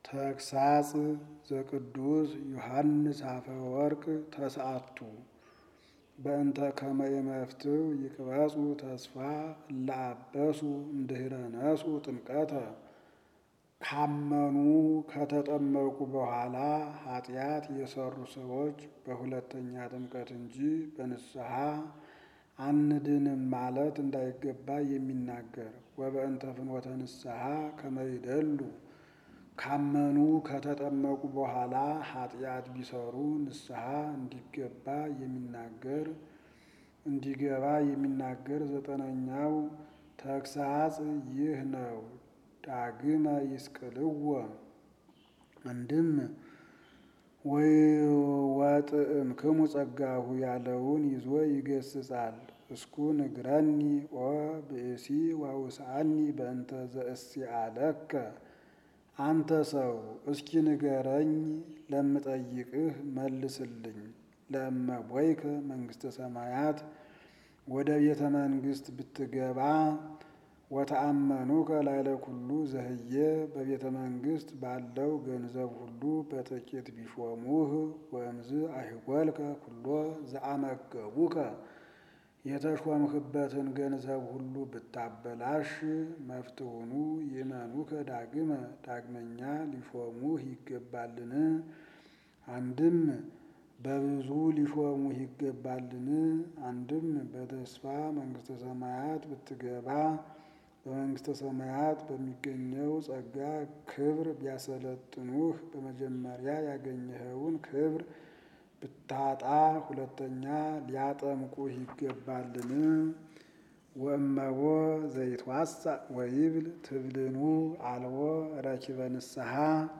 ተግሳጽ ዘቅዱስ ዮሐንስ አፈወርቅ ተስዓቱ በእንተ ከመ ይመፍትው ይቅበጹ ተስፋ እለአበሱ እምድኅረ ነስኡ ጥምቀተ ካመኑ ከተጠመቁ በኋላ ኃጢአት የሰሩ ሰዎች በሁለተኛ ጥምቀት እንጂ በንስሐ አንድንም ማለት እንዳይገባ የሚናገር ወበእንተ ፍኖተ ንስሐ ከመ ይደሉ ካመኑ ከተጠመቁ በኋላ ኃጢአት ቢሰሩ ንስሐ እንዲገባ የሚናገር እንዲገባ የሚናገር ዘጠነኛው ተግሳጽ ይህ ነው። ዳግመ ይስቅልዎ አንድም ወይ ወጥእምክሙ ጸጋሁ ያለውን ይዞ ይገስጻል። እስኩ ንግረኒ ኦ ብእሲ ወውስአኒ በእንተ ዘእስአለከ አንተ ሰው እስኪ ንገረኝ ለምጠይቅህ መልስልኝ። ለእመ ቦይከ መንግሥተ ሰማያት ወደ ቤተ መንግሥት ብትገባ ወተአመኑከ ላዕለ ኩሉ ዘህየ በቤተ መንግሥት ባለው ገንዘብ ሁሉ በጥቂት ቢሾሙህ ወእምዝ አይጐልከ ኩሎ ዘአመገቡከ የተሾምህበትን ገንዘብ ሁሉ ብታበላሽ መፍትሑኑ ይእመኑከ ዳግመ ዳግመኛ ሊሾሙህ ይገባልን? አንድም በብዙ ሊሾሙህ ይገባልን? አንድም በተስፋ መንግሥተ ሰማያት ብትገባ በመንግሥተ ሰማያት በሚገኘው ጸጋ ክብር ቢያሰለጥኑህ በመጀመሪያ ያገኘኸውን ክብር ብታጣ ሁለተኛ ሊያጠምቁህ ይገባልን? ወእመቦ ዘይትዋሳእ ወይብል ትብልኑ አልቦ ረኪበ ንስሐ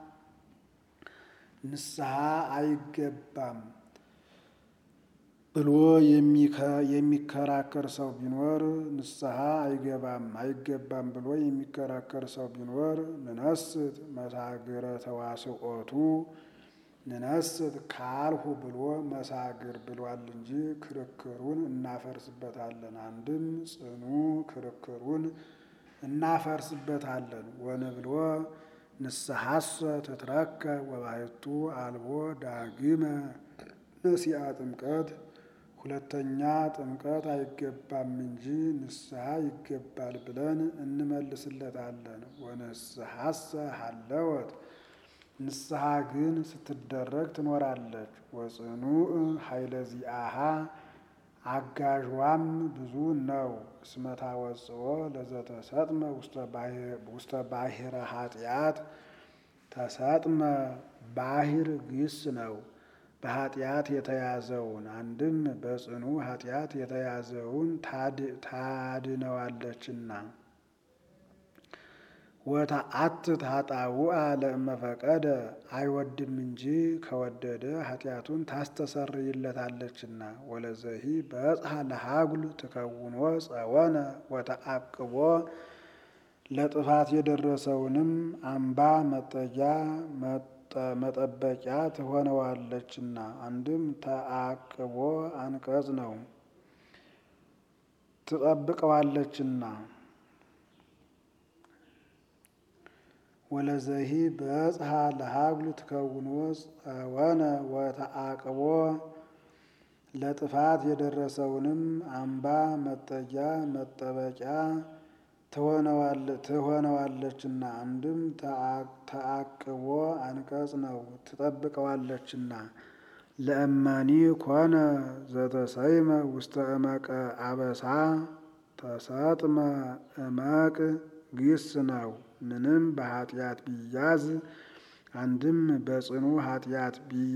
ንስሐ አይገባም ብሎ የሚከራከር ሰው ቢኖር ንስሐ አይገባም አይገባም ብሎ የሚከራከር ሰው ቢኖር ንነስት መሳግረ ተዋስኦቱ ንነስት ካልሁ ብሎ መሳግር ብሏል እንጂ ክርክሩን እናፈርስበታለን። አንድም ጽኑ ክርክሩን እናፈርስበታለን። ወንብሎ ንስሐሰ ትትረከ ወባሕቱ አልቦ ዳግመ ነሲአ ጥምቀት ሁለተኛ ጥምቀት አይገባም እንጂ ንስሐ ይገባል ብለን እንመልስለታለን። ወንስሐሰ ሀለወት ንስሐ ግን ስትደረግ ትኖራለች። ወጽኑዕ ኃይለ ዚአሃ አጋዥዋም ብዙ ነው። እስመ ታወጽኦ ለዘተሰጥመ ውስተ ባሕረ ኃጢአት ተሰጥመ ባሕር ግስ ነው። በኃጢአት የተያዘውን አንድም በጽኑ ኃጢአት የተያዘውን ታድነዋለችና። ወተአትት ኃጣውአ ለእመፈቀደ አይወድም እንጂ ከወደደ ኃጢአቱን ታስተሰርይለታለችና። ወለዘሂ በጽሐ ለሃጉል ትከውኖ ጸወነ ወተአቅቦ ለጥፋት የደረሰውንም አምባ መጠጊያ መጠበቂያ ትሆነዋለችና። አንድም ተአቅቦ አንቀጽ ነው ትጠብቀዋለችና። ወለዘሂ በጽሐ ለሃጉል ትከውኖ ጸወነ ወተአቅቦ ለጥፋት የደረሰውንም አምባ መጠጊያ መጠበቂያ ትሆነዋለችና። አንድም ተአቅቦ አንቀጽ ነው ትጠብቀዋለችና። ለእመኒ ኮነ ዘተሰይመ ውስተ እመቀ አበሳ ተሰጥመ እመቅ ግስ ነው። ምንም በኃጢአት ቢያዝ አንድም በጽኑ ኃጢአት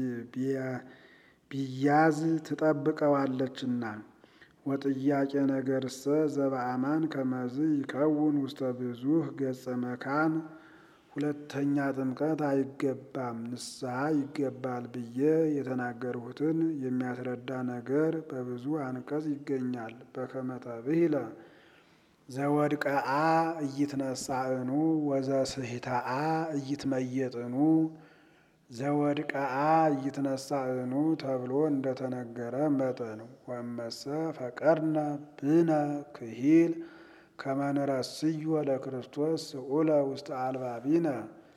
ቢያዝ ትጠብቀዋለችና። ወጥያቄ ነገርሰ ዘበአማን ከመዝ ይከውን ውስተ ብዙኅ ገጸ መካን ሁለተኛ ጥምቀት አይገባም ንስሐ ይገባል ብዬ የተናገርሁትን የሚያስረዳ ነገር በብዙ አንቀጽ ይገኛል። በከመ ተብሂለ ዘወድቀአ ኢይትነሣእኑ ወዘስሕታአ ኢይትመየጥኑ ዘወድቀአ ኢይትነሣእኑ ተብሎ እንደተነገረ መጠን ወእመሰ ፈቀድነ ብነ ክሂል ከመ ንረስዮ ለክርስቶስ ስዑለ ውስተ አልባቢነ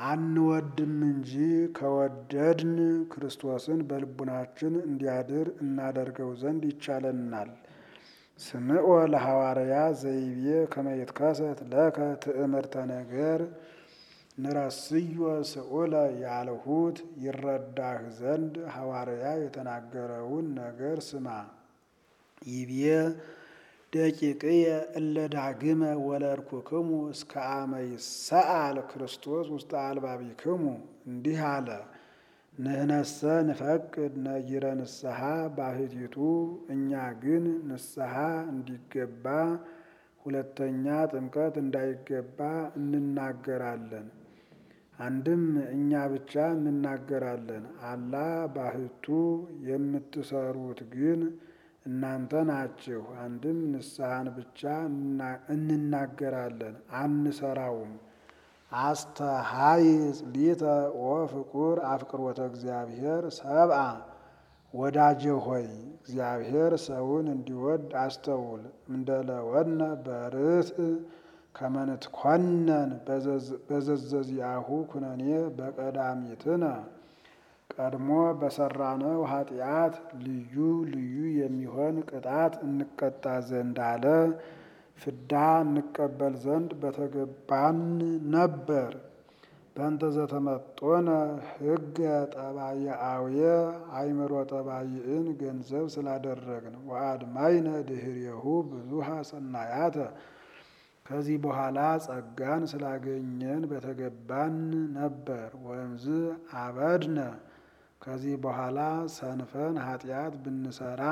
አንወድም እንጂ ከወደድን ክርስቶስን በልቡናችን እንዲያድር እናደርገው ዘንድ ይቻለናል። ስምዖ ለሐዋርያ ዘይቤ ከመ ይትከሰት ለከ ትእምርተ ነገር ንረስዮ ስዑለ ያልሁት ይረዳህ ዘንድ ሐዋርያ የተናገረውን ነገር ስማ። ይቤ ደቂቅየ እለ ዳግመ ወለድኩክሙ እስከ አመ ይሰአል ክርስቶስ ውስተ አልባቢክሙ እንዲህ አለ። ንህነሰ ንፈቅድ ነጊረ ንስሐ ባሕቲቱ እኛ ግን ንስሐ እንዲገባ ሁለተኛ ጥምቀት እንዳይገባ እንናገራለን። አንድም እኛ ብቻ እንናገራለን። አላ ባሕቱ የምትሰሩት ግን እናንተ ናችሁ። አንድም ንስሐን ብቻ እንናገራለን አንሰራውም። አስተሃይጽ ሊተ ወፍቁር አፍቅሮተ እግዚአብሔር ሰብአ ወዳጄ ሆይ እግዚአብሔር ሰውን እንዲወድ አስተውል። እንደለወነ በርትዕ ከመ ንትኮነን በዘዘዚአሁ ኩነኔ በቀዳሚትነ ቀድሞ በሰራነው ኃጢአት ልዩ ልዩ የሚሆን ቅጣት እንቀጣ ዘንድ አለ። ፍዳ እንቀበል ዘንድ በተገባን ነበር። በእንተ ዘተመጦነ ሕገ ጠባይአውየ አእምሮ ጠባይን ገንዘብ ስላደረግን ወአድማይነ ድኅሬሁ ብዙሃ ሰናያተ ከዚህ በኋላ ጸጋን ስላገኘን በተገባን ነበር። ወእምዝ አበድነ ከዚህ በኋላ ሰንፈን ኃጢአት ብንሰራ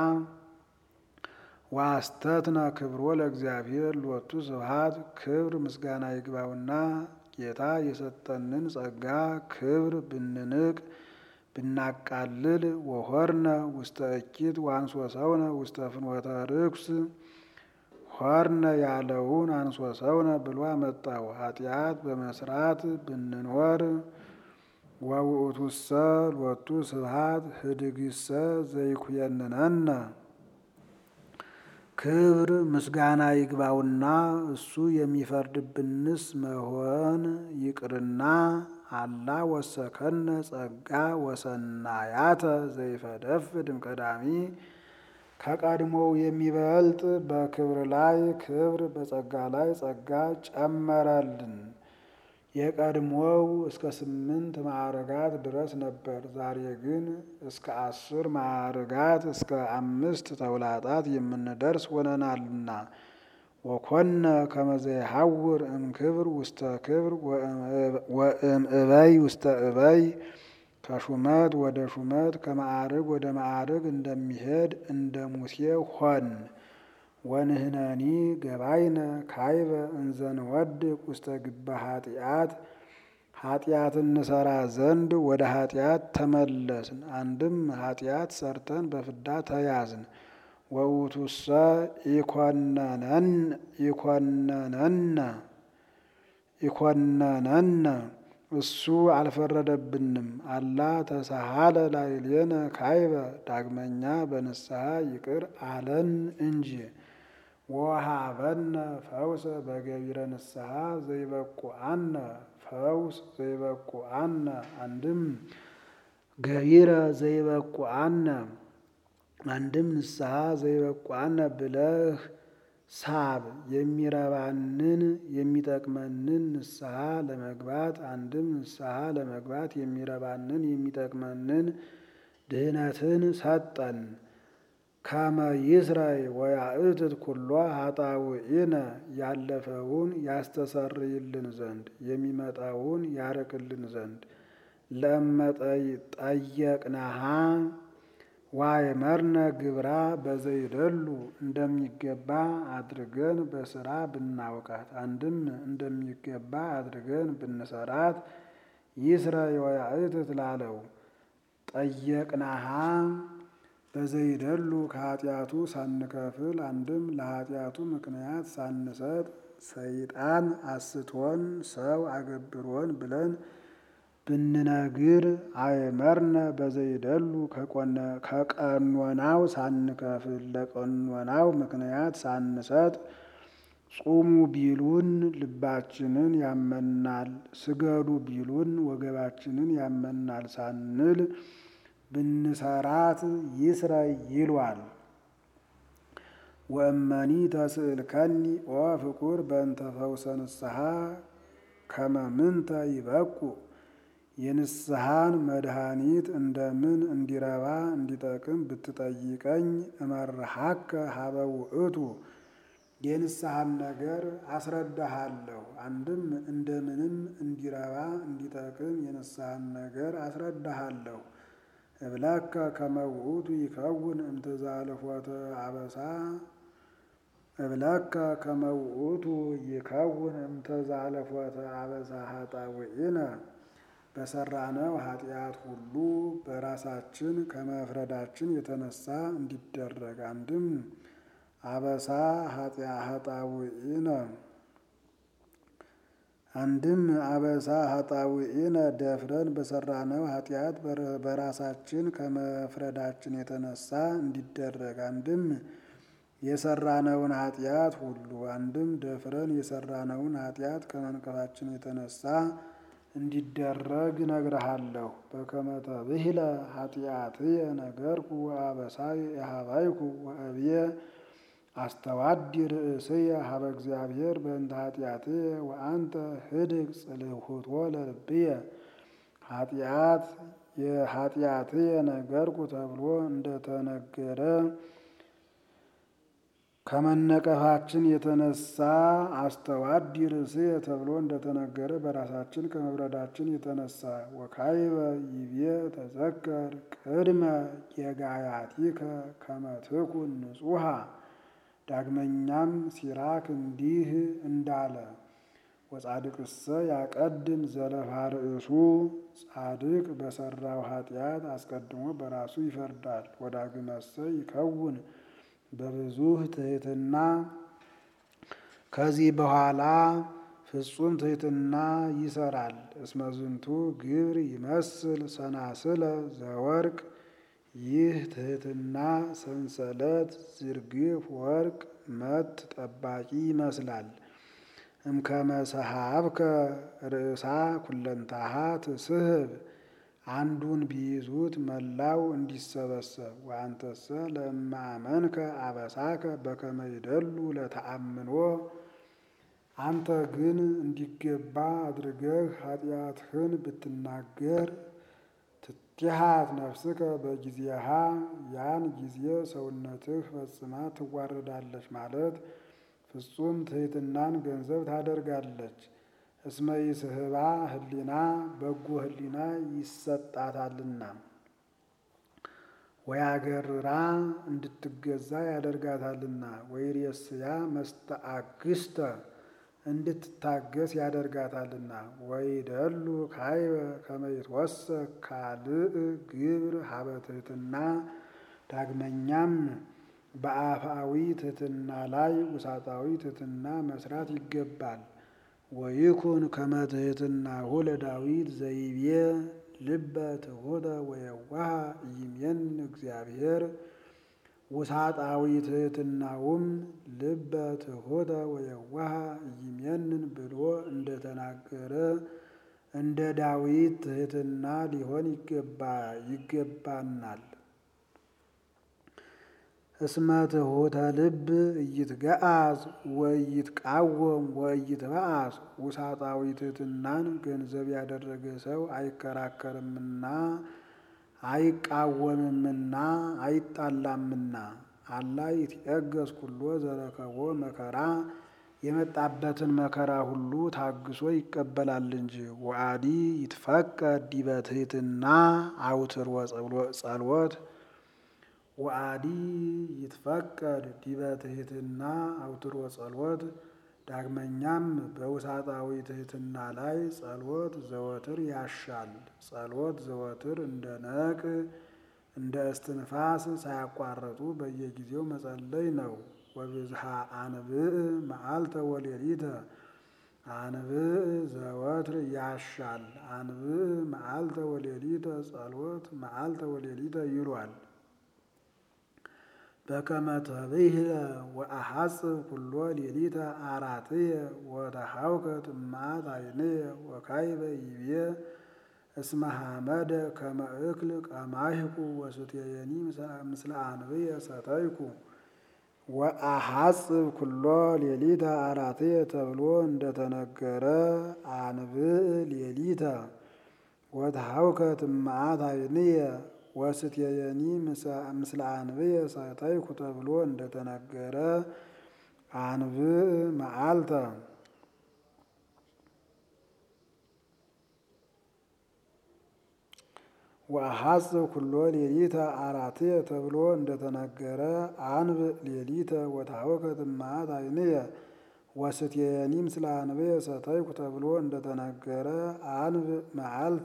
ዋስተትነ ክብሮ ለእግዚአብሔር ሎቱ ስብሐት ክብር ምስጋና ይግባውና ጌታ የሰጠንን ጸጋ ክብር ብንንቅ ብናቃልል ወሆርነ ውስተ እኪት ዋንሶ ሰውነ ውስተ ፍኖተ ርኩስ ሆርነ ያለውን አንሶ ሰውነ ብሎ አመጣው። ኃጢአት በመስራት ብንኖር ወውእቱሰ ሎቱ ስብሐት ህድግሰ ዘይኩየንነነ ክብር ምስጋና ይግባውና እሱ የሚፈርድብንስ መሆን ይቅርና አላ ወሰከነ ጸጋ ወሰናያተ ዘይፈደፍድ እምቀዳሚ ከቀድሞው የሚበልጥ በክብር ላይ ክብር በጸጋ ላይ ጸጋ ጨመረልን። የቀድሞው እስከ ስምንት ማዕርጋት ድረስ ነበር። ዛሬ ግን እስከ አስር ማዕርጋት እስከ አምስት ተውላጣት የምንደርስ ሆነናልና ወኮነ ከመዘ ይሐውር እምክብር ውስተ ክብር ወእምእበይ ውስተ እበይ ከሹመት ወደ ሹመት ከማዕርግ ወደ ማዕርግ እንደሚሄድ እንደ ሙሴ ሆን። ወንህነኒ ገባይነ ካይበ እንዘንወድቅ ውስተ ግበ ኃጢአት ኃጢአት እንሰራ ዘንድ ወደ ኃጢአት ተመለስን። አንድም ኃጢአት ሰርተን በፍዳ ተያዝን። ወውቱሰ ኢኮነነን ኢኮነነነ ኢኮነነነ እሱ አልፈረደብንም። አላ ተሳሃለ ላዕሌነ ካይበ ዳግመኛ በንስሐ ይቅር አለን እንጂ ወሃበነ ፈውሰ በገቢረ ንስሐ ዘይበቁአነ ፈውስ ዘይበቁአነ አንድም ገቢረ ዘይበቁአነ አንድም ንስሐ ዘይበቁአነ ብለህ ሳብ የሚረባንን የሚጠቅመንን ንስሐ ለመግባት አንድም ንስሐ ለመግባት የሚረባንን የሚጠቅመንን ድህነትን ሰጠን። ከመ ይስረይ ወያእትት ኩሎ ኃጣውኢነ ያለፈውን ያስተሰርይልን ዘንድ የሚመጣውን ያርቅልን ዘንድ ለመጠይ ጠየቅናሃ ዋይመርነ ግብራ በዘይደሉ እንደሚገባ አድርገን በስራ ብናውቃት አንድም እንደሚገባ አድርገን ብንሰራት ይስረይ ወያእትት ላለው ጠየቅናሃ በዘይደሉ ከኃጢአቱ ሳንከፍል አንድም ለኃጢአቱ ምክንያት ሳንሰጥ ሰይጣን አስቶን ሰው አገብሮን ብለን ብንነግር አይመርነ በዘይደሉ ከቀኖናው ሳንከፍል ለቀኖናው ምክንያት ሳንሰጥ ጹሙ ቢሉን ልባችንን ያመናል፣ ስገዱ ቢሉን ወገባችንን ያመናል ሳንል ብንሰራት ይስረይ ይሏል። ወእመኒ ተስእልከኒ ኦ ፍቁር በእንተ ፈውሰ ንስሐ ከመ ምንተ ይበቁ የንስሐን መድኃኒት እንደምን እንዲረባ እንዲጠቅም ብትጠይቀኝ እመርሃከ ሀበ ውእቱ የንስሐን ነገር አስረዳሃለሁ። አንድም እንደምንም እንዲረባ እንዲጠቅም የንስሐን ነገር አስረዳሃለሁ። እብለከ ከመ ውእቱ ይከውን እምትዛልፎተ አበሳ እብለከ ከመ ውእቱ ይከውን እምትዛልፎተ አበሳ ኃጣውኢነ በሰራነው ኃጢአት ሁሉ በራሳችን ከመፍረዳችን የተነሳ እንዲደረግ አንድም አበሳ ኃጣውኢነ አንድም አበሳ ኃጣውኢነ ደፍረን በሰራነው ኃጢአት በራሳችን ከመፍረዳችን የተነሳ እንዲደረግ አንድም የሰራነውን ኃጢአት ሁሉ አንድም ደፍረን የሰራነውን ኃጢአት ከመንቀፋችን የተነሳ እንዲደረግ ነግረሃለሁ። በከመ ተብሂለ ኃጢአትየ ነገርኩ ወአበሳየ የሀባይኩ ወእብየ አስተዋዲ ርእስየ ሀበ እግዚአብሔር በእንተ ኃጢአትየ ወአንተ ህድግ ጽልሁቶ ለልብየ ኃጢአት የኃጢአትየ ነገርኩ ተብሎ እንደተነገረ ከመነቀፋችን የተነሳ አስተዋዲ ርእስየ ተብሎ እንደተነገረ በራሳችን ከመብረዳችን የተነሳ ወካይበ ይቤ ተዘከር ቅድመ የጋያቲከ ከመ ትኩን ንጹሐ ዳግመኛም ሲራክ እንዲህ እንዳለ ወጻድቅሰ ያቀድም ዘለፋ ርእሱ ጻድቅ በሰራው ኃጢአት አስቀድሞ በራሱ ይፈርዳል። ወዳግመሰ ይከውን በብዙ ትሕትና ከዚህ በኋላ ፍጹም ትሕትና ይሰራል። እስመ ዝንቱ ግብር ይመስል ሰናስለ ዘወርቅ ይህ ትሕትና ሰንሰለት ዝርግፍ ወርቅ መት ጠባቂ ይመስላል። እምከመ ሰሃብከ ርእሳ ኩለንታሃ ትስህብ አንዱን ቢይዙት መላው እንዲሰበሰብ ወአንተሰ ለእማመንከ አበሳከ በከመ ይደሉ ለተአምኖ አንተ ግን እንዲገባ አድርገህ ኃጢአትህን ብትናገር ትቲሃት ነፍስከ በጊዜሃ ያን ጊዜ ሰውነትህ ፈጽማ ትዋረዳለች ማለት ፍጹም ትሕትናን ገንዘብ ታደርጋለች። እስመ ይስህባ ህሊና በጎ ህሊና ይሰጣታልና ወያገርራ እንድትገዛ ያደርጋታልና ወይሬስያ መስተአግስተ እንድትታገስ ያደርጋታልና ወይደሉ ካይበ ከመ ይትወሰክ ካልእ ግብር ሀበ ትሕትና ዳግመኛም በአፍአዊ ትሕትና ላይ ውሳጣዊ ትሕትና መስራት ይገባል። ወይኩን ከመ ትሕትናሁ ለዳዊት ዘይቤ ልበ ትሑተ ወየዋሃ ኢይሜን እግዚአብሔር ውሳጣዊ ትሕትናውም ልበ ትሑተ ወየዋሃ ኢይሜንን ብሎ እንደተናገረ እንደ ዳዊት ትሕትና ሊሆን ይገባናል። እስመ ትሑተ ልብ ኢይትገአዝ ወኢይትቃወም ወኢይትበአስ ውሳጣዊ ትሕትናን ገንዘብ ያደረገ ሰው አይከራከርምና አይቃወምምና አይጣላምና አላ ይትዔገስ ኩሎ ዘረከቦ መከራ የመጣበትን መከራ ሁሉ ታግሶ ይቀበላል እንጂ። ወአዲ ይትፈቀድ ዲበ ትሕትና አውትር ጸሎት ወአዲ ይትፈቀድ ዲበ ትሕትና አውትሮ ጸሎት። ዳግመኛም በውሳጣዊ ትሕትና ላይ ጸሎት ዘወትር ያሻል። ጸሎት ዘወትር እንደ ነቅ እንደ እስትንፋስ ሳያቋርጡ በየጊዜው መጸለይ ነው። ወብዝሃ አንብዕ መዓልተ ወሌሊተ አንብዕ ዘወትር ያሻል። አንብዕ መዓልተ ወሌሊተ ጸሎት መዓልተ ወሌሊተ ይሏል። በከመ ተብህለ ወአሐጽብ ኩሎ ሌሊተ አራትየ ወተሐውከት እማት ዓይንየ ወካዕበ ይቤ እስመ ሐመደ ከመ እክል ቀማሕኩ ወስትየኒ ምስለ አንብየ ሰተይኩ። ወአሐጽብ ኩሎ ሌሊተ አራትየ ተብሎ እንደተነገረ አንብዕ ሌሊተ ወተሐውከት እማት ዓይንየ ወስትየኒ ምስለ አንብየ ሰተይኩ ተብሎ እንደተነገረ አንብዕ መዓልተ ወአሐጽብ ኩሎ ሌሊተ አራትየ ተብሎ እንደተነገረ አንብዕ ሌሊተ ወተሐውከት እማት ዓይንየ ወስትየኒ ምስለ አንብየ ሰተይኩ ተብሎ እንደተነገረ አንብዕ መዓልተ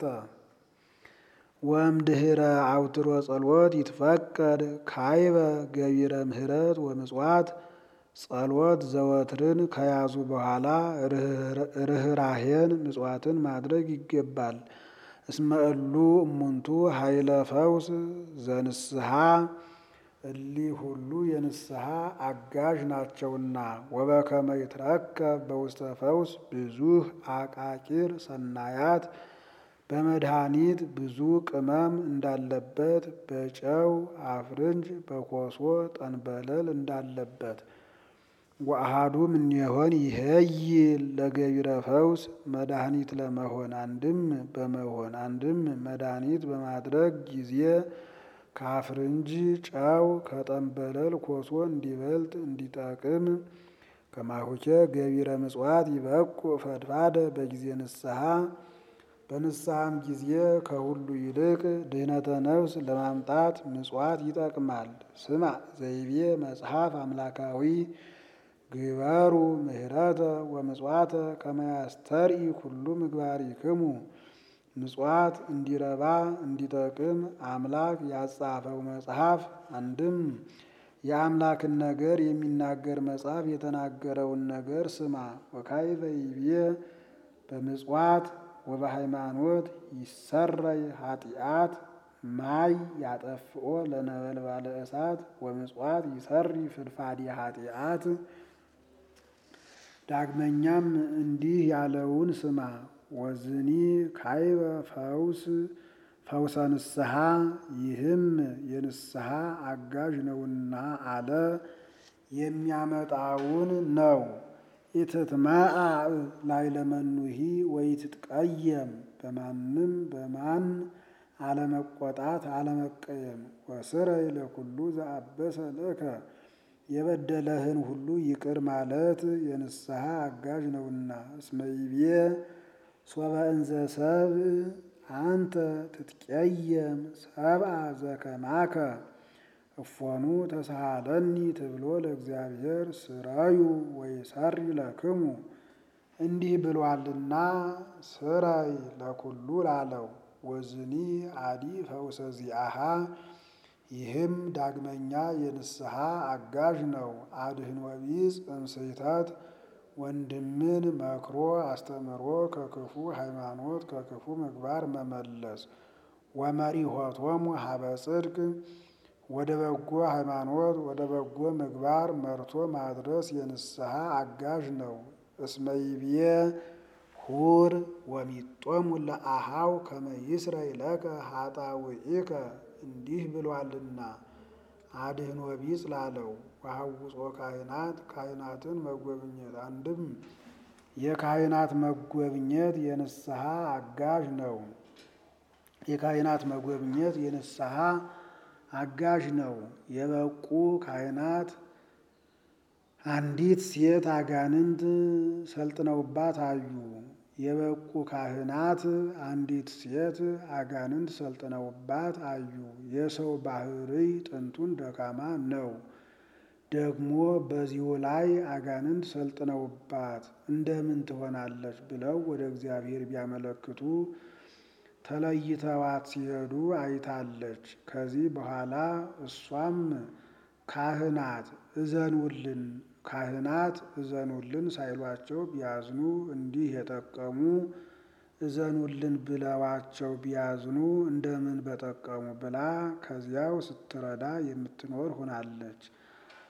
ወእምድኅረ አውትሮ ጸሎት ይትፈቀድ ካዕበ ገቢረ ምሕረት ወምጽዋት ጸሎት ዘወትርን ከያዙ በኋላ ርኅራኄን ምጽዋትን ማድረግ ይገባል። እስመ እሉ እሙንቱ ኃይለ ፈውስ ዘንስሐ እሊህ ሁሉ የንስሐ አጋዥ ናቸውና። ወበከመ ይትረከብ በውስተ ፈውስ ብዙኅ አቃቂር ሰናያት በመድኃኒት ብዙ ቅመም እንዳለበት በጨው አፍርንጅ በኮሶ ጠንበለል እንዳለበት ወአሐዱ እምኔሆን ይሄይል ለገቢረ ፈውስ መድኃኒት ለመሆን አንድም በመሆን አንድም መድኃኒት በማድረግ ጊዜ ከአፍርንጅ ጨው ከጠንበለል ኮሶ እንዲበልጥ እንዲጠቅም ከማሁኬ ገቢረ ምጽዋት ይበቁ ፈድፋደ በጊዜ ንስሐ በንስሐም ጊዜ ከሁሉ ይልቅ ድህነተ ነፍስ ለማምጣት ምጽዋት ይጠቅማል። ስማ ዘይቤ መጽሐፍ አምላካዊ ግበሩ ምህረተ ወምጽዋተ ከመ ያስተርኢ ኩሉ ምግባሪክሙ። ምጽዋት እንዲረባ እንዲጠቅም አምላክ ያጻፈው መጽሐፍ አንድም የአምላክን ነገር የሚናገር መጽሐፍ የተናገረውን ነገር ስማ። ወካዕበ ይቤ በምጽዋት ወበሃይማኖት ይሰረይ ኃጢአት ማይ ያጠፍኦ ለነበልባለ እሳት ወምጽዋት ይሰሪ ፍድፋዲ ኃጢአት። ዳግመኛም እንዲህ ያለውን ስማ። ወዝኒ ካዕበ ፈውስ ፈውሰ ንስሐ ይህም የንስሐ አጋዥ ነውና አለ የሚያመጣውን ነው። ኢትትመዓ ላዕለ መኑሂ ወኢትትቀየም በማንም በማን አለመቆጣት አለመቀየም። ወስረይ ለኩሉ ዘአበሰ ለከ የበደለህን ሁሉ ይቅር ማለት የንስሐ አጋዥ ነውና። እስመ ይቤ ሶበ እንዘ ሰብእ አንተ ትትቀየም ሰብአ ዘከማከ እፎኑ ተሳሃለኒ ተብሎ ለእግዚአብሔር ስራዩ ወይሰሪ ለክሙ እንዲህ ብሏልና ስራይ ለኩሉ ላለው። ወዝኒ አዲ ፈውሰ ዚአሃ ይህም ዳግመኛ የንስሐ አጋዥ ነው። አድህኖ ቢጽ እምስሕተት ወንድምን መክሮ አስተምሮ ከክፉ ሃይማኖት ከክፉ ምግባር መመለስ። ወመሪሖቶሙ ሀበ ጽድቅ ወደ በጎ ሃይማኖት ወደ በጎ ምግባር መርቶ ማድረስ የንስሐ አጋዥ ነው። እስመ ይብዬ ሁር ወሚጦሙ ለአሃው ከመ ይስረይ ለከ ኃጣውኢከ እንዲህ ብሏልና። አድህኖ ቢጽ ላለው ወሐውጾ ካህናት ካህናትን መጎብኘት አንድም የካህናት መጎብኘት የንስሐ አጋዥ ነው። የካህናት መጎብኘት የንስሐ አጋዥ ነው። የበቁ ካህናት አንዲት ሴት አጋንንት ሰልጥነውባት አዩ። የበቁ ካህናት አንዲት ሴት አጋንንት ሰልጥነውባት አዩ። የሰው ባህርይ ጥንቱን ደካማ ነው። ደግሞ በዚሁ ላይ አጋንንት ሰልጥነውባት እንደምን ትሆናለች ብለው ወደ እግዚአብሔር ቢያመለክቱ ተለይተዋት ሲሄዱ አይታለች። ከዚህ በኋላ እሷም ካህናት እዘኑልን ካህናት እዘኑልን ሳይሏቸው ቢያዝኑ እንዲህ የጠቀሙ እዘኑልን ብለዋቸው ቢያዝኑ እንደምን በጠቀሙ ብላ ከዚያው ስትረዳ የምትኖር ሆናለች።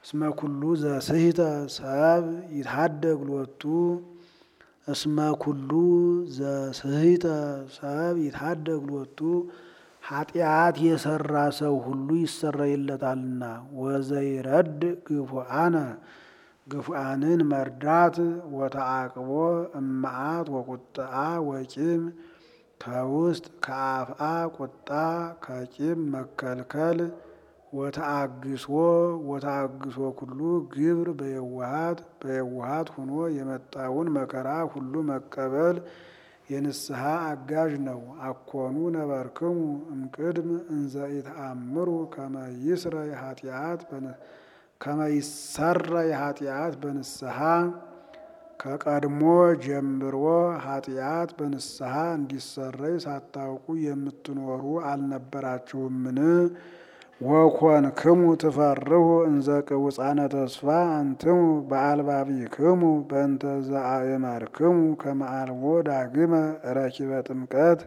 እስመ ኩሉ ዘስሕተ ሰብ ይትሐደግ ሎቱ እስመ ኩሉ ዘስሕተ ሰብ ይትሐደግ ሎቱ ኃጢአት የሰራ ሰው ሁሉ ይሰረይለታልና። ወዘይረድ ግፉአነ ግፉአንን መርዳት ወተአቅቦ እመዓት ወቁጥአ ወቂም ከውስጥ ከአፍአ ቁጣ ከቂም መከልከል ወተአግሶ ወተአግሶ ኩሉ ግብር በየዋሃት በየዋሃት ሁኖ የመጣውን መከራ ሁሉ መቀበል የንስሐ አጋዥ ነው። አኮኑ ነበርክሙ እምቅድም እንዘ ኢተአምሩ ከመ ይስረይ ኃጢአት ከመ ይሰረይ ኃጢአት በንስሐ ከቀድሞ ጀምሮ ኃጢአት በንስሐ እንዲሰረይ ሳታውቁ የምትኖሩ አልነበራችሁምን? ወኮንክሙ ትፈርሁ እንዘ ቅውፃነ ተስፋ አንትሙ በአልባቢክሙ በእንተ ዘአእመርክሙ ከመ አልቦ ዳግመ ረኪበ ጥምቀት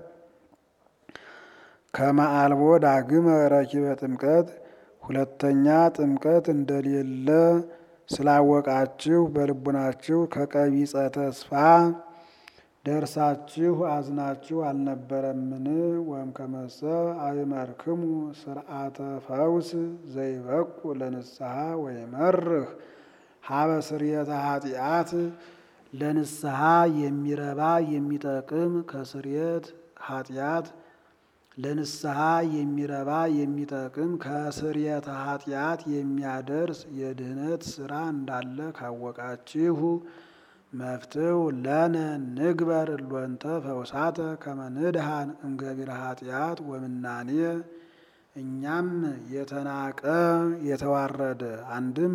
ከመ አልቦ ዳግመ ረኪበ ጥምቀት ሁለተኛ ጥምቀት እንደሌለ ስላወቃችሁ በልቡናችሁ ከቀቢጸ ተስፋ ደርሳችሁ አዝናችሁ አልነበረምን? ወይም ከመሰ አእመርክሙ ስርዓተ ፈውስ ዘይበቁ ለንስሐ ወይመርህ ሀበ ስርየተ ኃጢአት ለንስሐ የሚረባ የሚጠቅም ከስርየት ኃጢአት ለንስሐ የሚረባ የሚጠቅም ከስርየተ ኃጢአት የሚያደርስ የድህነት ስራ እንዳለ ካወቃችሁ መፍትው ለነ ንግበር እሎንተ ፈውሳተ ከመ ንድሃን እምገቢረ ኃጢአት ወምናኔ እኛም የተናቀ የተዋረደ አንድም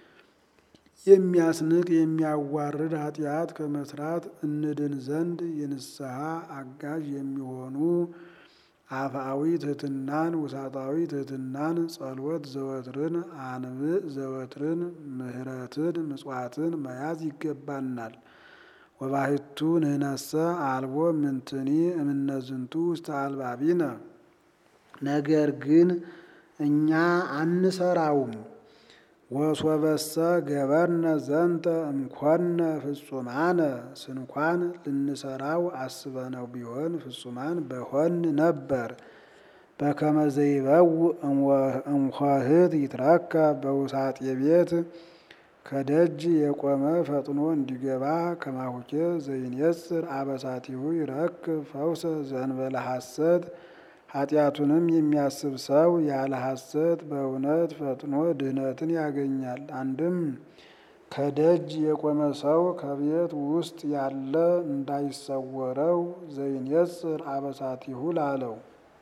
የሚያስንቅ የሚያዋርድ ኃጢአት ከመስራት እንድን ዘንድ የንስሐ አጋዥ የሚሆኑ አፍአዊ ትሕትናን ውሳጣዊ ትሕትናን ጸሎት ዘወትርን አንብዕ ዘወትርን ምሕረትን ምጽዋትን መያዝ ይገባናል። ወባሕቱ ንሕነሰ አልቦ ምንትኒ እምነዝንቱ ውስተ አልባቢነ ነገር ግን እኛ አንሰራውም። ወሶበሰ ገበርነ ዘንተ እምኮነ ፍጹማነ ስንኳን ልንሰራው አስበነው ቢሆን ፍጹማን በሆን ነበር። በከመ ዘይበው እምኆኅት ይትረካ በውሳጤ ቤት ከደጅ የቆመ ፈጥኖ እንዲገባ ከማሁኬ ዘይኔጽር አበሳቲሁ ይረክብ ፈውሰ ዘእንበለ ሐሰት ኃጢአቱንም የሚያስብ ሰው ያለ ሐሰት በእውነት ፈጥኖ ድህነትን ያገኛል። አንድም ከደጅ የቆመ ሰው ከቤት ውስጥ ያለ እንዳይሰወረው ዘይኔጽር አበሳቲሁ ላለው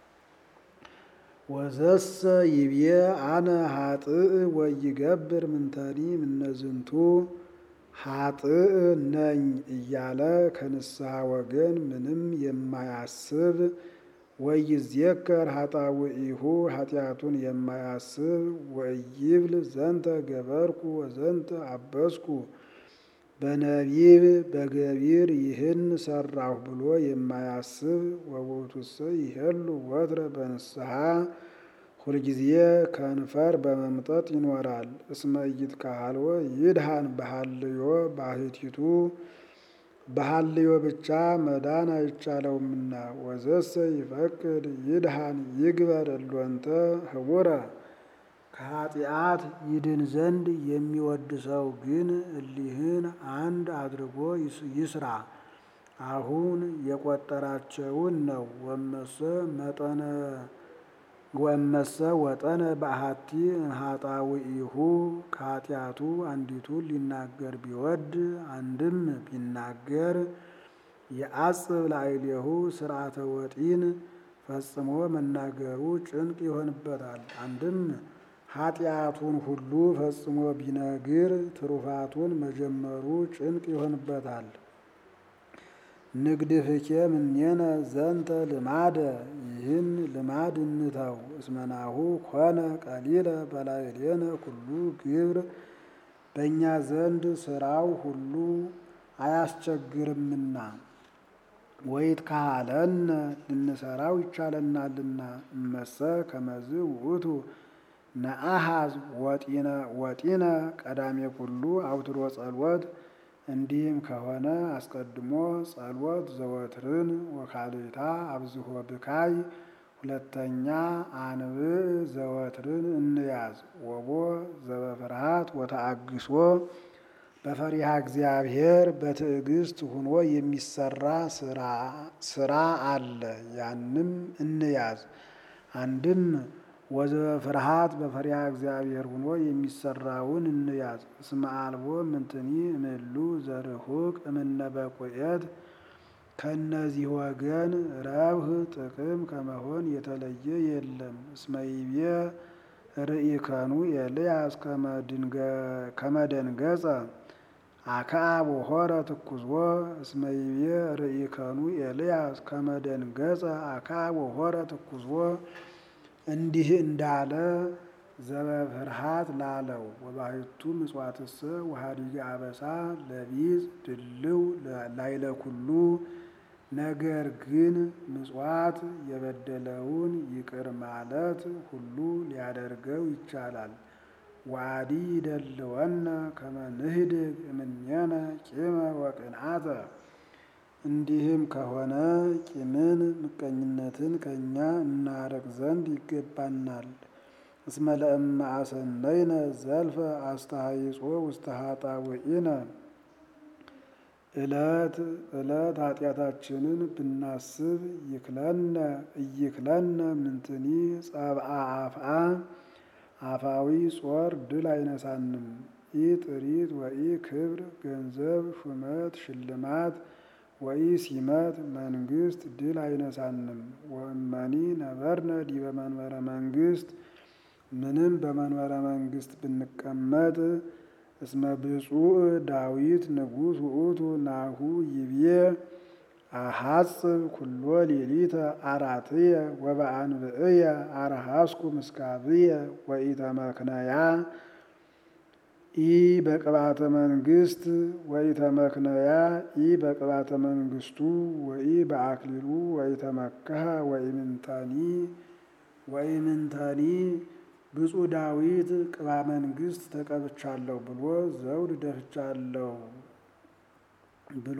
ወዘሰ ይብዬ አነ ሀጥእ ወይገብር ምንተኒ ምነዝንቱ ሀጥእ ነኝ እያለ ከንስሐ ወገን ምንም የማያስብ ወይዜከር ኃጣውኢሁ ኃጢአቱን የማያስብ ወይብል ዘንተ ገበርኩ ወዘንተ አበስኩ በነቢብ በገቢር ይህን ሰራሁ ብሎ የማያስብ ወውእቱሰ ይሄሉ ወትረ በንስሐ ሁልጊዜ ከንፈር በመምጠጥ ይኖራል። እስመ ኢይትከሀልወ ይድሃን በሀልዮ ባህቲቱ በሀልዮ ብቻ መዳን አይቻለውምና። ወዘሰ ይፈቅድ ይድሃን ይግበር እሎንተ ህቡረ ከኃጢአት ይድን ዘንድ የሚወድ ሰው ግን እሊህን አንድ አድርጎ ይስራ። አሁን የቆጠራቸውን ነው። ወመሰ መጠነ ወመሰ ወጠነ በአሐቲ ኃጣውኢሁ ከኃጢአቱ አንዲቱን ሊናገር ቢወድ አንድም ቢናገር የአጽብ ላዕሌሁ ስርዓተ ወጢን ፈጽሞ መናገሩ ጭንቅ ይሆንበታል። አንድም ኃጢአቱን ሁሉ ፈጽሞ ቢነግር ትሩፋቱን መጀመሩ ጭንቅ ይሆንበታል። ንግድፍኬ ምኔነ ዘንተ ልማደ ይህን ልማድ እንተው። እስመናሁ ኮነ ቀሊለ በላዕሌነ ኩሉ ግብር በእኛ ዘንድ ስራው ሁሉ አያስቸግርምና ወይት ካለነ ልንሰራው ይቻለናልና። እመሰ ከመዝ ውእቱ ነአሃዝ ወጢነ ወጢነ ቀዳሜ ኩሉ አውትሮ ጸሎት እንዲህም ከሆነ አስቀድሞ ጸሎት ዘወትርን ወካልእታ አብዝሆ ብካይ ሁለተኛ አንብዕ ዘወትርን እንያዝ ወቦ ዘበፍርሃት ወተአግሶ በፈሪሃ እግዚአብሔር በትዕግስት ሁኖ የሚሰራ ስራ አለ። ያንም እንያዝ። አንድም ወዘበፍርሃት በፈሪሃ እግዚአብሔር ሁኖ የሚሰራውን እንያዝ። እስመ አልቦ ምንትኒ እምሉ ዘርሁቅ እምነ በቁኤት ከእነዚህ ወገን ረብህ ጥቅም ከመሆን የተለየ የለም። እስመ ይቤ ርኢከኑ ኤልያስ ከመደንገጸ አክዓብ ወሖረ ትኩዝዎ እስመ ይቤ ርኢከኑ ኤልያስ ከመደንገጸ አክዓብ ወሖረ ትኩዝዎ እንዲህ እንዳለ ዘበፍርሃት ላለው ወባሕቱ ምጽዋትሰ ወኀዲገ አበሳ ለቢጽ ድልው ላይለ ኩሉ ነገር ግን ምጽዋት የበደለውን ይቅር ማለት ሁሉ ሊያደርገው ይቻላል። ወአዲ ይደልወነ ከመ ንህድግ እምኔነ ቂመ ወቅንዓተ እንዲህም ከሆነ ቂምን ምቀኝነትን ከእኛ እናርቅ ዘንድ ይገባናል። እስመ ለእመ አሰነይነ ዘልፈ አስተሃይጾ ውስተ ኃጣውኢነ ዕለት ዕለት ኃጢአታችንን ብናስብ ይክለነ እይክለነ ምንትኒ ጸብአ አፍአ አፋዊ ጾር ድል አይነሳንም። ኢ ጥሪት ወኢ ክብር ገንዘብ ሹመት ሽልማት ወኢ ሲመት መንግስት ድል አይነሳንም። ወእመኒ ነበርነ ዲበ መንበረ መንግስት ምንም በመንበረ መንግስት ብንቀመጥ እስመ ብፁዕ ዳዊት ንጉሥ ውእቱ ናሁ ይብዬ አሐጽብ ኩሎ ሌሊተ አራትየ ወበአንብዕየ አርሃስኩ ምስካብየ ወኢተመክነያ ኢ በቅባተ መንግስት ወኢተመክነያ ኢ በቅባተ መንግስቱ ወኢ በአክሊሉ ወኢተመከሃ ወኢምንተኒ ወኢምንተኒ ብፁዕ ዳዊት ቅባ መንግስት ተቀብቻለሁ ብሎ ዘውድ ደፍቻለሁ ብሎ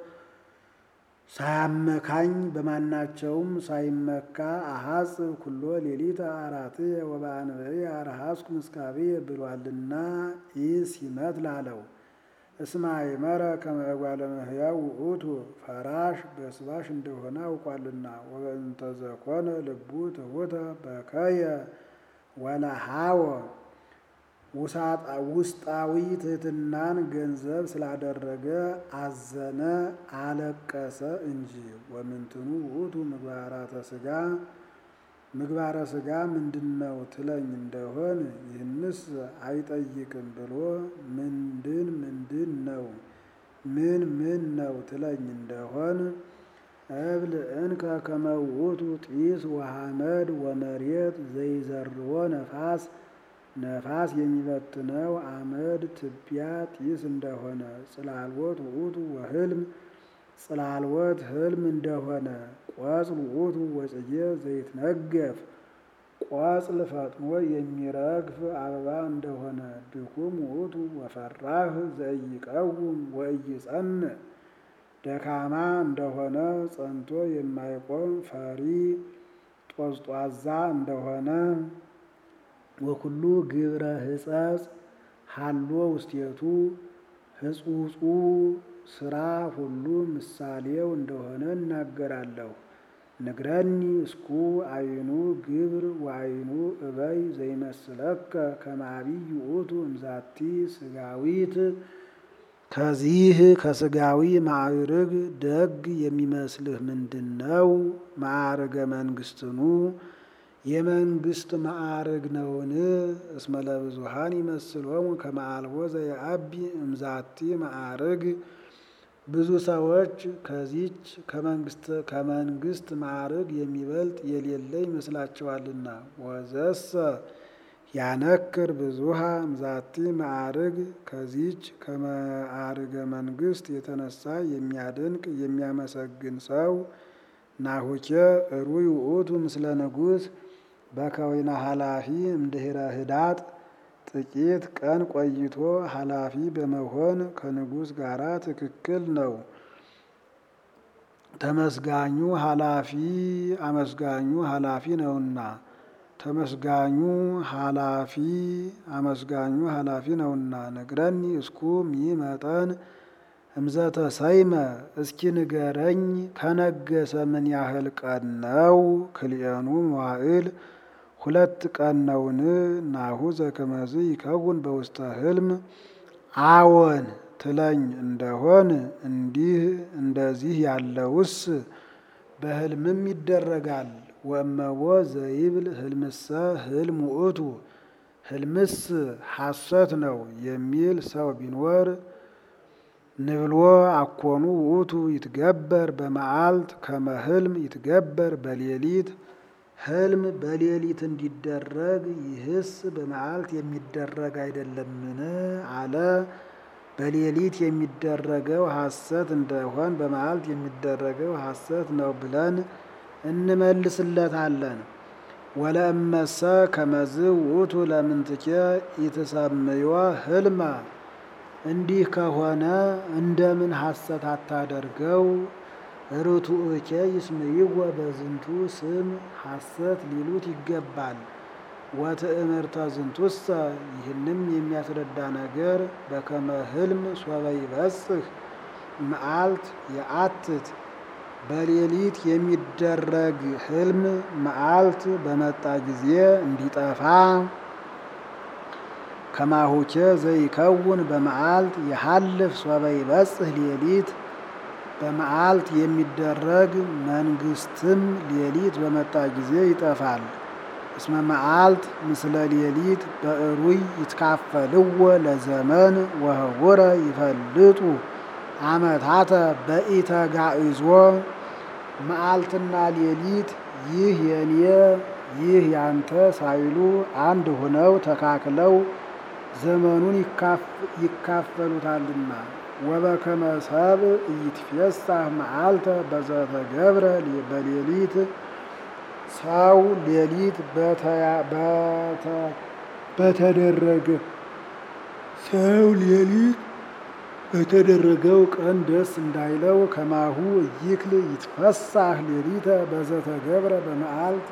ሳያመካኝ በማናቸውም ሳይመካ አሐጽብ ኩሎ ሌሊተ አራትየ ወበአንብዕየ አርሃስኩ ምስካብየ ብሏልና ኢ ሲመት ላለው እስመ አእመረ ከመ እጓለ እመሕያው ውእቱ ፈራሽ በስባሽ እንደሆነ አውቋልና ወበእንተ ዘኮነ ልቡ ትሑተ በከየ ወለሃወ ውስጣዊ ትሕትናን ገንዘብ ስላደረገ አዘነ አለቀሰ እንጂ። ወምንትኑ ውእቱ ምግባራተ ሥጋ ምግባረ ሥጋ ምንድነው ትለኝ እንደሆን ይህንስ አይጠይቅም ብሎ ምንድን ምንድን ነው ምን ምን ነው ትለኝ እንደሆን እብል እንከ ከመ ውእቱ ጢስ ወሐመድ ወመሬት ዘይዘርዎ ነፋስ ነፋስ የሚበትነው አመድ ትቢያ ጢስ እንደሆነ ጽላልወት ውእቱ ወህልም ጽላልወት ህልም እንደሆነ ቆጽል ውእቱ ወጽጌ ዘይትነገፍ ቆጽል ፈጥኖ የሚረግፍ አበባ እንደሆነ ድኩም ውእቱ ወፈራህ ዘኢይቀውም ወኢይጸንዕ ደካማ እንደሆነ ጸንቶ የማይቆም ፈሪ ጦዝጧዛ እንደሆነ ወኩሉ ግብረ ሕጸጽ ሀሎ ውስቴቱ ሕጹጹ ስራ ሁሉ ምሳሌው እንደሆነ እናገራለሁ። ንግረኒ እስኩ አይኑ ግብር ወአይኑ እበይ ዘይመስለከ ከመ ዐቢይ ውእቱ እምዛቲ ስጋዊት ከዚህ ከስጋዊ ማዕርግ ደግ የሚመስልህ ምንድን ነው? ማዕርገ መንግስትኑ የመንግስት ማዕርግ ነውን? እስመ ለብዙሃን ይመስሎሙ ከመ አልቦ ዘየዐቢ እምዛቲ ማዕርግ ብዙ ሰዎች ከዚች ከመንግስት ማዕርግ የሚበልጥ የሌለ ይመስላቸዋልና። ወዘሰ ያነክር ብዙሃ እምዛቲ ማዕርግ ከዚች ከማዕርገ መንግስት የተነሳ የሚያደንቅ የሚያመሰግን ሰው ናሁኬ እሩይ ውእቱ ምስለ ንጉሥ በከዊነ ኃላፊ እምድኅረ ህዳጥ ጥቂት ቀን ቆይቶ ኃላፊ በመሆን ከንጉሥ ጋር ትክክል ነው። ተመስጋኙ ኃላፊ አመስጋኙ ኃላፊ ነውና ተመስጋኙ ኃላፊ አመስጋኙ ኃላፊ ነውና። ነግረኒ እስኩ ሚመጠን እምዘተ ሰይመ እስኪ ንገረኝ ከነገሰ ምን ያህል ቀን ነው? ክልኤኑ መዋዕል ሁለት ቀን ነውን? ናሁ ዘከመዝ ይከውን በውስተ ህልም አዎን ትለኝ እንደሆን እንዲህ እንደዚህ ያለውስ በህልምም ይደረጋል። ወእመቦ ዘይብል ህልምሰ ህልም ውእቱ ህልምስ ሐሰት ነው የሚል ሰው ቢኖር ንብሎ አኮኑ ውእቱ ይትገበር በመዓልት ከመ ህልም ይትገበር በሌሊት ህልም በሌሊት እንዲደረግ ይህስ በመዓልት የሚደረግ አይደለምን? አለ። በሌሊት የሚደረገው ሐሰት እንደሆን በመዓልት የሚደረገው ሐሰት ነው ብለን እንመልስለታለን። ወለእመሰ ከመዝ ውእቱ ለምንትኬ ኢትሰምዮ ህልመ እንዲህ ከሆነ እንደምን ሐሰት አታደርገው? ርቱዕኬ ይስምይወ በዝንቱ ስም ሐሰት ሊሉት ይገባል። ወትእምርተ ዝንቱሰ ይህንም የሚያስረዳ ነገር በከመ ህልም ሶበ ይበጽሕ መዓልት የአትት በሌሊት የሚደረግ ህልም መዓልት በመጣ ጊዜ እንዲጠፋ ከማሁኬ ዘይከውን በመዓልት የሐልፍ ሶበ ይበጽሕ ሌሊት በመዓልት የሚደረግ መንግስትም ሌሊት በመጣ ጊዜ ይጠፋል። እስመ መዓልት ምስለ ሌሊት በእሩይ ይትካፈልዎ ለዘመን ወህቡረ ይፈልጡ አመታተ በኢተጋእዞ መዓልትና ሌሊት ይህ የኔ ይህ ያንተ ሳይሉ አንድ ሆነው ተካክለው ዘመኑን ይካፈሉታልና። ወበከመ ሰብእ ኢይትፌሳህ መዓልተ በዘተገብረ በሌሊት ሰው ሌሊት በተደረገ ሰው ሌሊት በተደረገው ቀን ደስ እንዳይለው ከማሁ እይክል ይትፈሳህ ሌሊተ በዘተገብረ በመዓልት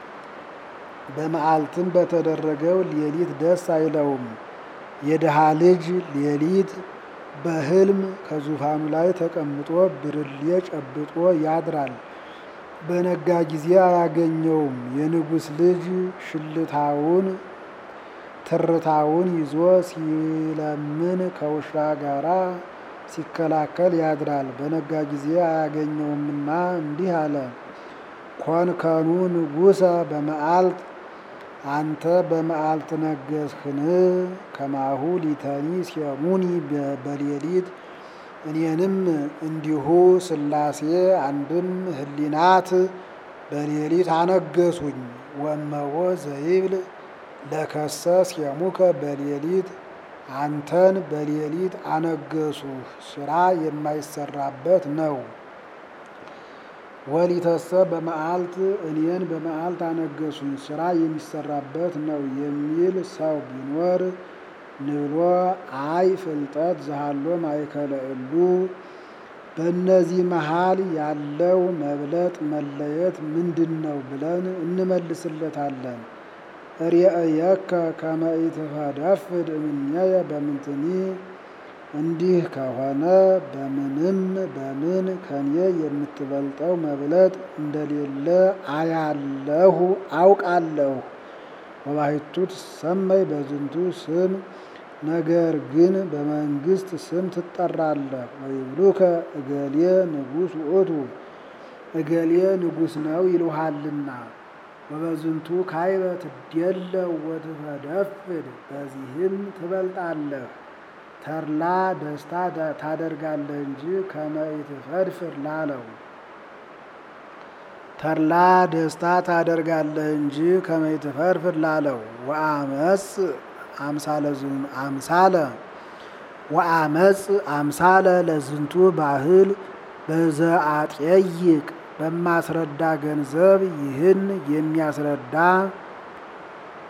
በመዓልትም በተደረገው ሌሊት ደስ አይለውም። የድሃ ልጅ ሌሊት በሕልም ከዙፋኑ ላይ ተቀምጦ ብርሌ ጨብጦ ያድራል። በነጋ ጊዜ አያገኘውም። የንጉሥ ልጅ ሽልታውን ትርታውን ይዞ ሲለምን ከውሻ ጋራ ሲከላከል ያድራል። በነጋ ጊዜ አያገኘውምና እንዲህ አለ። ኮንከኑ ንጉሠ በመዓልት አንተ በመዓልት ነገስህን? ከማሁ ሊተኒ ሲያሙኒ በሌሊት እኔንም እንዲሁ ሥላሴ አንድም ህሊናት በሌሊት አነገሱኝ። ወመቦ ዘይብል ለከሰ ሲያሙከ በሌሊት አንተን በሌሊት አነገሱህ፣ ስራ የማይሰራበት ነው። ወሊተሰ በመዓልት እኔን በመዓልት አነገሱኝ፣ ስራ የሚሰራበት ነው የሚል ሰው ቢኖር ንብሎ አይ ፍልጠት ዘሃሎ ማእከለ እሉ በእነዚህ መሃል ያለው መብለጥ መለየት ምንድን ነው ብለን እንመልስለታለን። ርእየከ ከመ ኢትፈደፍድ እምኔየ በምንትኒ እንዲህ ከሆነ በምንም በምን ከኔ የምትበልጠው መብለጥ እንደሌለ አያለሁ አውቃለሁ። ወባሕቱ ትሰመይ በዝንቱ ስም ነገር ግን በመንግስት ስም ትጠራለህ። ወይብሉከ እገሌ ንጉሥ ውእቱ እገሌ ንጉሥ ነው ይሉሃልና። ወበዝንቱ ካይበ ትዴለው ወትፈደፍድ በዚህም ትበልጣለህ። ተድላ ደስታ ታደርጋለህ እንጂ ከመ ኢትፈድፍድ ላለው ተድላ ደስታ ታደርጋለህ እንጂ ከመ ኢትፈድፍድ ላለው ወአመፅ አምሳለ አምሳለ ወአመፅ አምሳለ ለዝንቱ ባህል በዘአጤይቅ በማስረዳ ገንዘብ ይህን የሚያስረዳ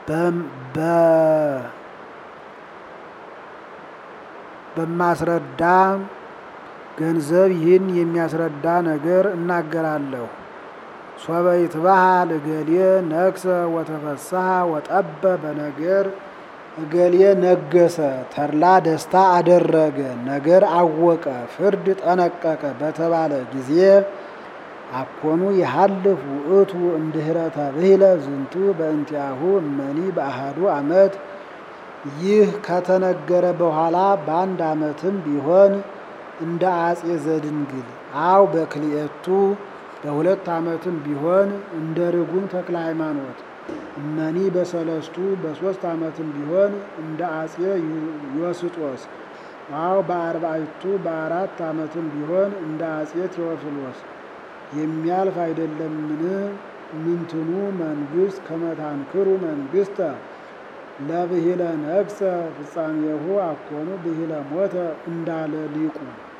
በማስረዳ ገንዘብ ይህን የሚያስረዳ ነገር እናገራለሁ። ሶበ ይትበሃል እገሌ ነግሰ ወተፈስሐ ወጠበ በነገር እገሌ ነገሰ ተድላ ደስታ አደረገ ነገር አወቀ ፍርድ ጠነቀቀ በተባለ ጊዜ አኮኑ የሀልፍ ውእቱ እምድኅረ ተብሂለ ዝንቱ በእንቲአሁ እመኒ በአሃዱ ዓመት ይህ ከተነገረ በኋላ በአንድ ዓመትም ቢሆን እንደ አጼ ዘድንግል አው በክልኤቱ በሁለት ዓመትም ቢሆን እንደ ርጉም ተክለ ሃይማኖት እመኒ በሰለስቱ በሦስት ዓመትም ቢሆን እንደ አጼ ዮስጦስ አው በአርባዕቱ በአራት ዓመትም ቢሆን እንደ አጼ ቴዎፍሎስ የሚያልፍ አይደለምን? ምንትኑ መንግሥት ከመታንክሩ መንግሥተ ለብሂለ ነግሰ ፍጻሜሁ አኮኑ ብሂለ ሞተ እንዳለ ሊቁ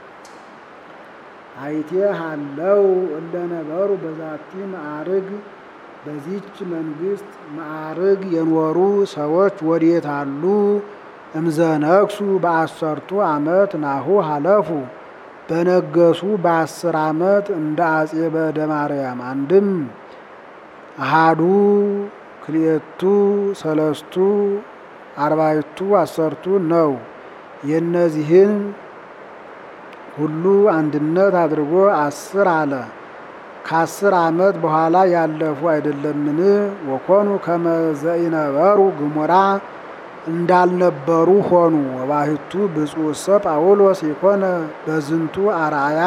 አይቴ ሃለው እለ ነበሩ በዛቲ ማዕርግ በዚች መንግሥት ማዕርግ የኖሩ ሰዎች ወዴት አሉ? እምዘነግሱ በአሰርቱ ዓመት ናሁ ሀለፉ በነገሱ በአስር ዓመት እንደ አጼ በእደ ማርያም አንድም አሃዱ ክልኤቱ ሰለስቱ አርባዕቱ አሰርቱ ነው። የእነዚህን ሁሉ አንድነት አድርጎ አስር አለ። ከአስር ዓመት በኋላ ያለፉ አይደለምን? ወኮኑ ከመ ዘኢነበሩ ግሙራ እንዳልነበሩ ሆኑ። ወባሕቱ ብፁዕሰ ጳውሎስ የኮነ በዝንቱ አርአያ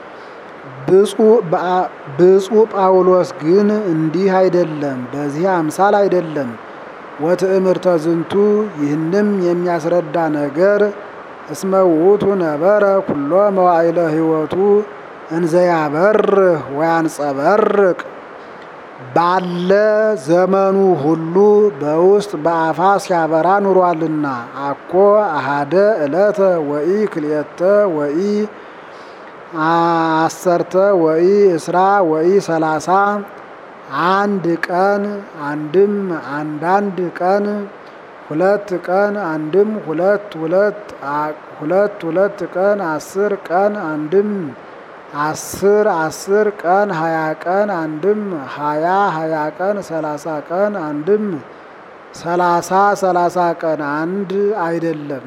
ብፁዕ ጳውሎስ ግን እንዲህ አይደለም፣ በዚህ አምሳል አይደለም። ወትእምርተ ዝንቱ ይህንም የሚያስረዳ ነገር እስመ ውእቱ ነበረ ኩሎ መዋዕለ ሕይወቱ እንዘያበርህ ወያንጸበርቅ ባለ ዘመኑ ሁሉ በውስጥ በአፋ ሲያበራ ኑሯልና። አኮ አሃደ ዕለተ ወኢ ክልኤተ ወኢ አሰርተ ወኢ እስራ ወኢ ሰላሳ አንድ ቀን አንድም አንዳንድ ቀን ሁለት ቀን አንድም ሁለት ሁለት ሁለት ሁለት ቀን አስር ቀን አንድም አስር አስር ቀን ሀያ ቀን አንድም ሀያ ሀያ ቀን ሰላሳ ቀን አንድም ሰላሳ ሰላሳ ቀን አንድ አይደለም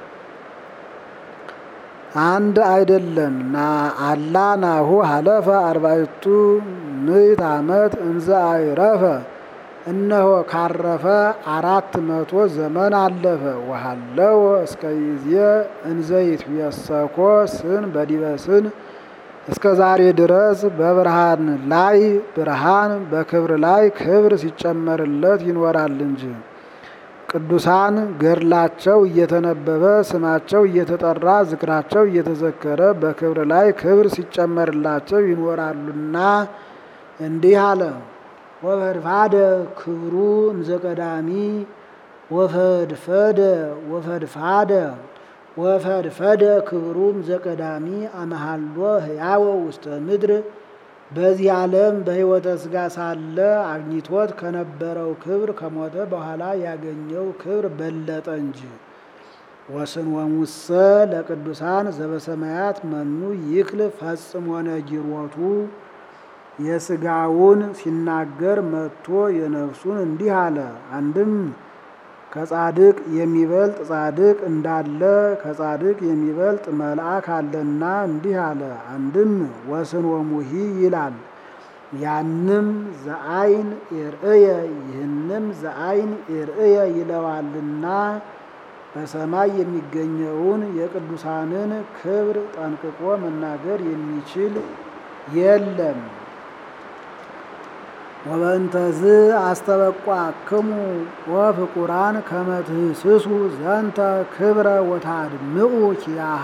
አንድ አይደለም። ና አላ ናሁ ሀለፈ አርባዕቱ ምዕት ዓመት እንዘ አይረፈ እነሆ ካረፈ አራት መቶ ዘመን አለፈ። ወሃለወ እስከ ይዜ እንዘ ይትየሰኮ ስን በዲበ ስን እስከ ዛሬ ድረስ በብርሃን ላይ ብርሃን በክብር ላይ ክብር ሲጨመርለት ይኖራል እንጂ። ቅዱሳን ገድላቸው እየተነበበ ስማቸው እየተጠራ ዝክራቸው እየተዘከረ በክብር ላይ ክብር ሲጨመርላቸው ይኖራሉና እንዲህ አለ። ወፈድፋደ ክብሩ እምዘቀዳሚ ወፈድፈደ ወፈድፋደ ወፈድፈደ ክብሩ እምዘቀዳሚ አመሃሎ ህያወ ውስተ ምድር በዚህ ዓለም በሕይወተ ሥጋ ሳለ አግኝቶት ከነበረው ክብር ከሞተ በኋላ ያገኘው ክብር በለጠ እንጂ። ወስንወሙሰ ለቅዱሳን ዘበሰማያት መኑ ይክል ፈጽሞ ነጊሮቱ የሥጋውን ሲናገር መጥቶ የነፍሱን እንዲህ አለ። አንድም ከጻድቅ የሚበልጥ ጻድቅ እንዳለ ከጻድቅ የሚበልጥ መልአክ አለና እንዲህ አለ። አንድም ወስንወሙሂ ይላል። ያንም ዘአይን ኤርእየ ይህንም ዘአይን ኤርእየ ይለዋልና በሰማይ የሚገኘውን የቅዱሳንን ክብር ጠንቅቆ መናገር የሚችል የለም። ወበእንተዝ አስተበቋክሙ ወፍቁራን ከመ ትህስሱ ዘንተ ክብረ ወታድምኡ ኪያሃ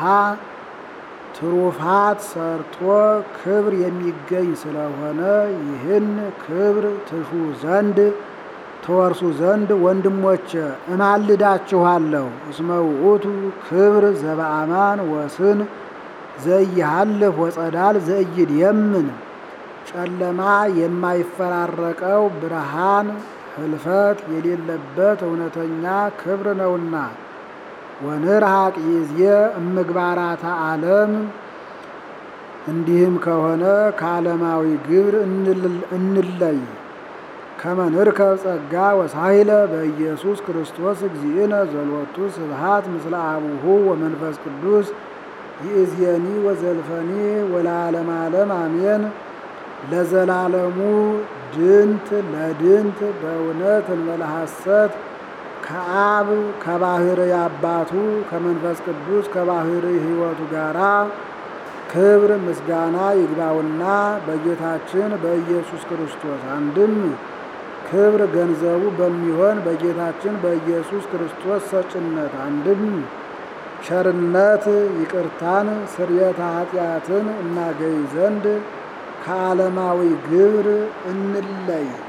ትሩፋት ሰርቶ ክብር የሚገኝ ስለሆነ ይህን ክብር ትሹ ዘንድ ትወርሱ ዘንድ ወንድሞቼ እማልዳችኋለሁ። እስመ ውእቱ ክብር ዘበአማን ወስን ዘይሃልፍ ወጸዳል ዘይድየምን ጨለማ የማይፈራረቀው ብርሃን ህልፈት የሌለበት እውነተኛ ክብር ነውና። ወንርሐቅ ይእዜ እምግባራተ ዓለም እንዲህም ከሆነ ከዓለማዊ ግብር እንለይ። ከመ ንርከብ ጸጋ ወሳይለ በኢየሱስ ክርስቶስ እግዚእነ ዘሎቱ ስብሐት ምስለ አቡሁ ወመንፈስ ቅዱስ ይእዜኒ ወዘልፈኒ ወለዓለመ ዓለም አሜን። ለዘላለሙ ድንት ለድንት በእውነት እንበለ ሐሰት ከአብ ከባሕርይ አባቱ ከመንፈስ ቅዱስ ከባሕርይ ሕይወቱ ጋራ ክብር ምስጋና ይግባውና በጌታችን በኢየሱስ ክርስቶስ አንድም ክብር ገንዘቡ በሚሆን በጌታችን በኢየሱስ ክርስቶስ ሰጭነት አንድም ቸርነት ይቅርታን ስርየተ ኃጢአትን እናገኝ ዘንድ ከዓለማዊ ግብር እንለይ።